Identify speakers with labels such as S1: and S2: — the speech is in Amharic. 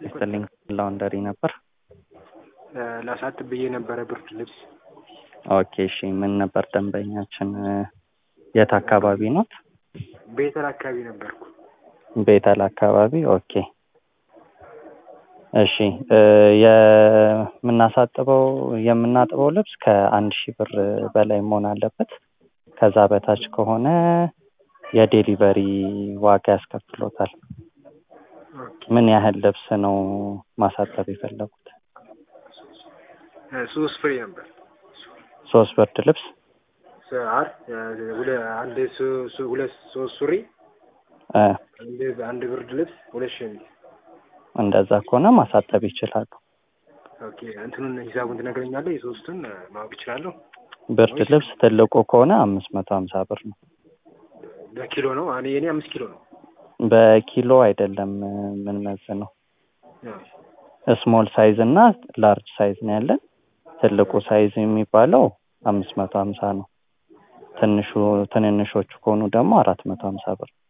S1: ይስጥልኝ ላውንደሪ ነበር።
S2: ላሳጥብ ብዬ ነበረ ብርድ ልብስ።
S1: ኦኬ እሺ፣ ምን ነበር ደንበኛችን? የት አካባቢ ነው?
S2: ቤተል አካባቢ ነበርኩ።
S1: ቤተል አካባቢ። ኦኬ እሺ፣ የምናሳጥበው የምናጥበው ልብስ ከአንድ ሺህ ብር በላይ መሆን አለበት። ከዛ በታች ከሆነ የዴሊቨሪ ዋጋ ያስከፍሎታል። ምን ያህል ልብስ ነው ማሳጠብ የፈለጉት?
S2: ሶስት ፍሬ ነበር።
S1: ሶስት ብርድ ልብስ
S2: አር አንድ ሱ- ሱ- ሁለት ሶስት ሱሪ
S1: እ
S2: አንድ አንድ ብርድ ልብስ ሁለት ሸሚዝ።
S1: እንደዛ ከሆነ ማሳጠብ ይችላሉ።
S2: ኦኬ እንትኑን ሂሳቡን ትነግረኛለህ? የሶስቱን ማወቅ እችላለሁ?
S1: ብርድ ልብስ ትልቁ ከሆነ አምስት መቶ ሀምሳ ብር ነው።
S2: በኪሎ ነው። እኔ የኔ አምስት ኪሎ ነው።
S1: በኪሎ አይደለም ምን መዝ ነው ስሞል ሳይዝ እና ላርጅ ሳይዝ ነው ያለን። ትልቁ ሳይዝ የሚባለው አምስት መቶ ሀምሳ ነው። ትንሹ ትንንሾቹ ከሆኑ ደግሞ አራት መቶ ሀምሳ ብር